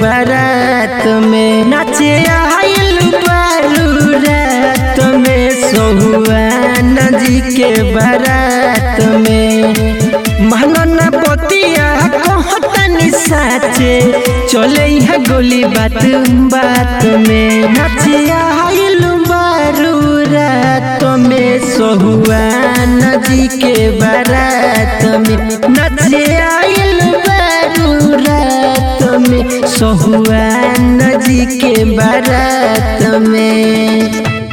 बारात में नाचे आइल बारू रात में सोहुआन जी के बारात में महंगन पतिया कहतनी साचे चले यहाँ गोली बात बात में नाचे आइल बारू रात में सोहुआन जी के बारात में नाचे आइल बारू रात में सोहुआन जी के बारात में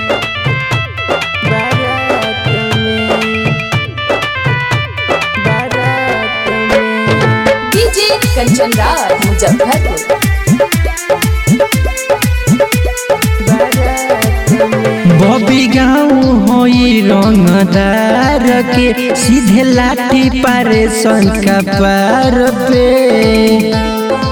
बारात में बारात में डीजे कंचन राज मुजफ्फरपुर बबी गाँव होई रंगदार के सीधे लाठी पारे संका पार पे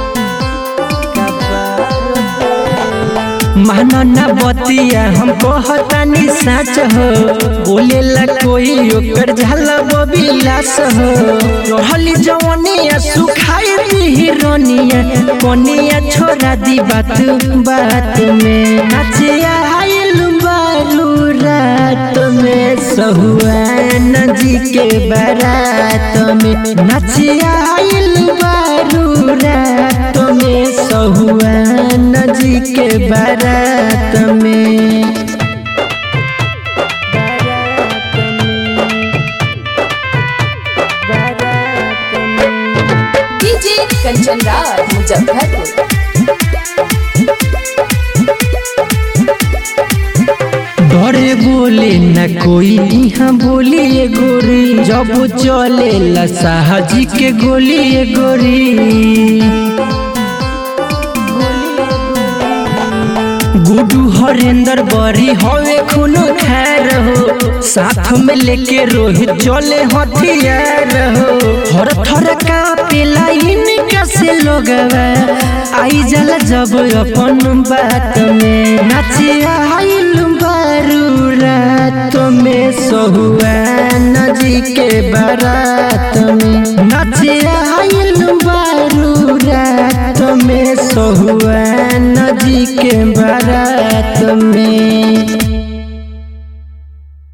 मानो ना बतिया हम कहतानी साच हो बोले ला कोई ओकर झाला बबी लाश हो रहली जवनिया सुखाई दी रोनिया कोनिया छोड़ा दी बात बात में नाचे आइल बारू रात में सहुआन जी के बारात में नाचे आइल बारू रात में सहुआन जी के बारात में बारात में बारात में डीजे कंचन राज मुजफ्फरपुर डरे बोले न कोई यहाँ बोली ये गोरी जब चले ला साहजी के गोली ये गोरी गुडू हरेंद्र बरी हवे खूनो खैर हो साथ में लेके रोहित चले हथियार हो हर थर कापेला इनका से लोगवा आई जला जब अपन बात में नाचे आइल बारू रात में सहुआन जी के बारात में नाचे आइल बारू रात में सहुआन जी के बारात में